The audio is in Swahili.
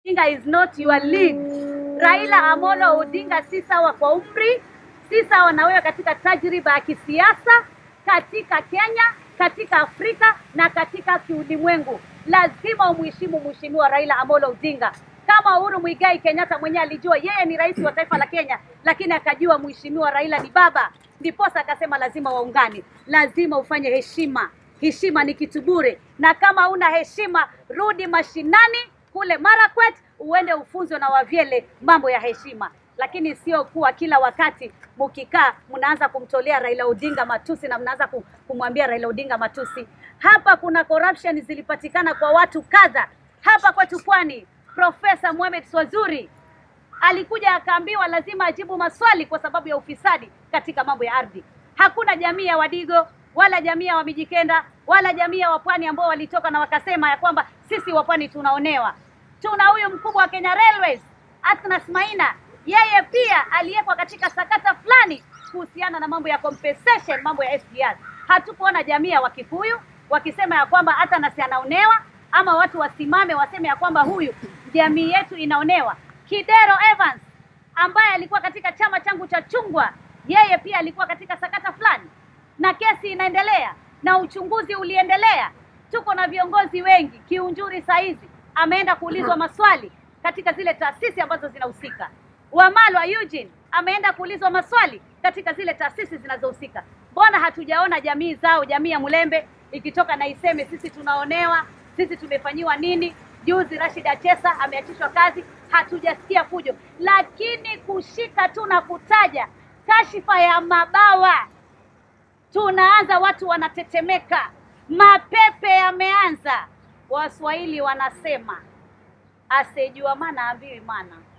Odinga is not your lead. Raila Amolo Odinga si sawa kwa umri, si sawa na wewe katika tajriba ya kisiasa katika Kenya, katika Afrika na katika kiulimwengu. Lazima umheshimu mheshimiwa Raila Amolo Odinga. Kama Uhuru Muigai Kenyatta mwenyewe alijua yeye ni rais wa taifa la Kenya, lakini akajua mheshimiwa Raila ni baba, ndiposa akasema lazima waungane, lazima ufanye heshima. Heshima ni kitu bure, na kama una heshima, rudi mashinani kule Marakwet, uende ufunzwe na wavyele mambo ya heshima, lakini sio kuwa kila wakati mukikaa mnaanza kumtolea Raila Odinga matusi na mnaanza kum- kumwambia Raila Odinga matusi. Hapa kuna corruption zilipatikana kwa watu kadha hapa kwetu Pwani. Profesa Mohamed Swazuri alikuja akaambiwa lazima ajibu maswali kwa sababu ya ufisadi katika mambo ya ardhi. Hakuna jamii ya Wadigo wala jamii ya Wamijikenda wala jamii ya Wapwani ambao walitoka na wakasema ya kwamba sisi Wapwani tunaonewa. Tuna huyu mkubwa wa Kenya Railways Atnas Maina, yeye pia aliyekwa katika sakata fulani kuhusiana na mambo ya compensation, mambo ya SGR. Hatukuona jamii ya Wakikuyu wakisema ya kwamba Atnas anaonewa ama watu wasimame waseme ya kwamba huyu jamii yetu inaonewa. Kidero Evans ambaye alikuwa katika chama changu cha chungwa, yeye pia alikuwa katika sakata fulani, na kesi inaendelea na uchunguzi uliendelea. Tuko na viongozi wengi. Kiunjuri saizi ameenda kuulizwa maswali katika zile taasisi ambazo zinahusika. Wamalwa Eugene ameenda kuulizwa maswali katika zile taasisi zinazohusika. Mbona hatujaona jamii zao, jamii ya Mlembe ikitoka na iseme sisi tunaonewa, sisi tumefanyiwa nini? Juzi Rashid Achesa ameachishwa kazi, hatujasikia fujo, lakini kushika tu na kutaja kashifa ya mabawa, tunaanza watu wanatetemeka, mapepe yameanza. Waswahili wanasema asiyejua maana ambiwi maana.